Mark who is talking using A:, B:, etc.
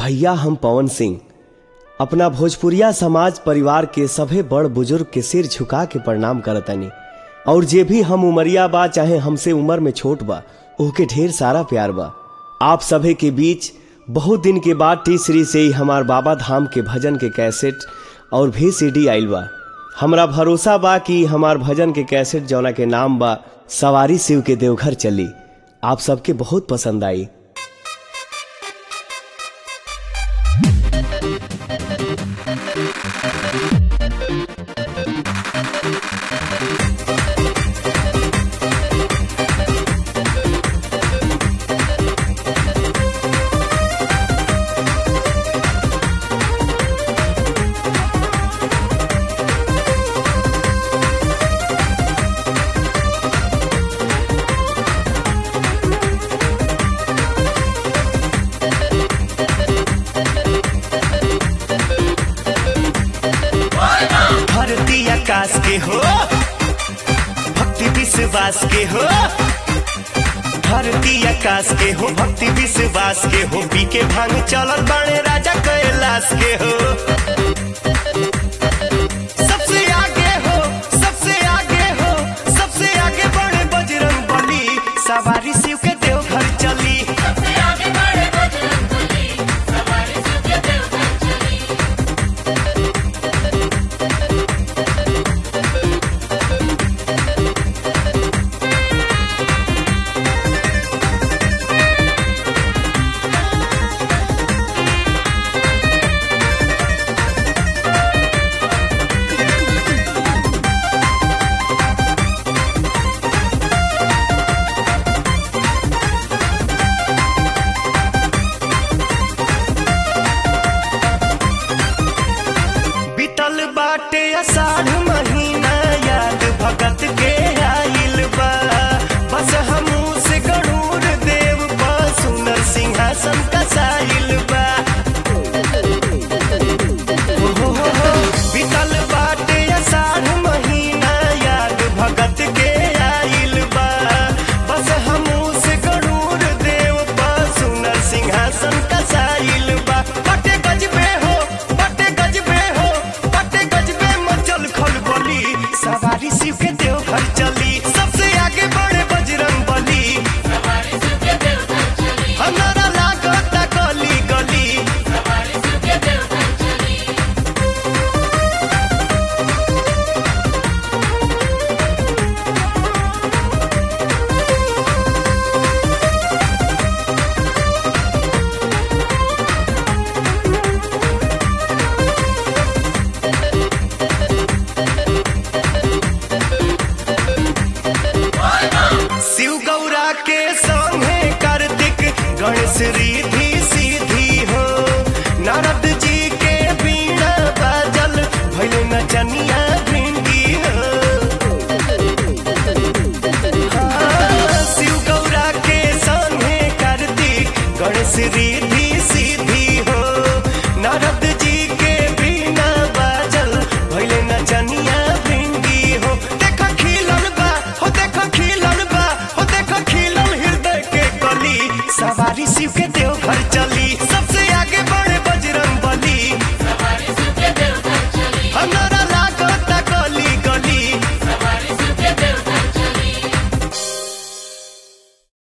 A: भैया हम पवन सिंह अपना भोजपुरिया समाज परिवार के सभे बड़ बुजुर्ग के सिर झुका के प्रणाम करतनी और जे भी हम उमरिया बा चाहे हमसे उम्र में छोट बा ओके ढेर सारा प्यार बा आप सभे के बीच बहुत दिन के बाद टी सीरीज से ही हमार बाबा धाम के भजन के कैसेट और भी सीडी आइल बा हमरा भरोसा बा कि हमार भजन के कैसेट जौना के नाम बा सवारी शिव के देवघर चली आप सबके बहुत पसंद आई
B: धरती आकाश के हो भक्ति विश्वास के हो धरती आकाश के हो भक्ति विश्वास के हो पी के भांग चलल बाणे राजा कैलाश के हो सबसे आगे हो सबसे आगे हो सबसे आगे बढ़े बजरंग बली सवारी शिव के देवघर चली बीतल बाटे अषाढ़ महीना याद भगत के आइल बा बस हमू से गणूर देव बा सुनर सिंहासन कसाइल बा हो हो हो हो, बीतल बाटे अषाढ़ महीना याद भगत के आइल बा बस हमू से गणूर देव बा सुनर सिंहासन कसाइल बा बटे गजबे हो बटे गजबे हो बटे गजबे मचल खल बली सवारी शिव के देवघर चली सबसे आगे बढ़े बजरंग बली हमारा लागता गली गली शिव गौरा के संगे कार्तिक गणेश रिधि सीधी हो नारद जी के बीणा बाजल भैले नचनिया भिंडी हो हाँ, शिव गौरा के संगे कार्तिक गणेश रिधि सीधी हो नारद जी के बीणा बाजल भैले नचनिया भिंडी हो देख खिलल बा हो देख खिलल बा हो देख खिलल हृदय के कली सवारी शिव के देवघर चली सब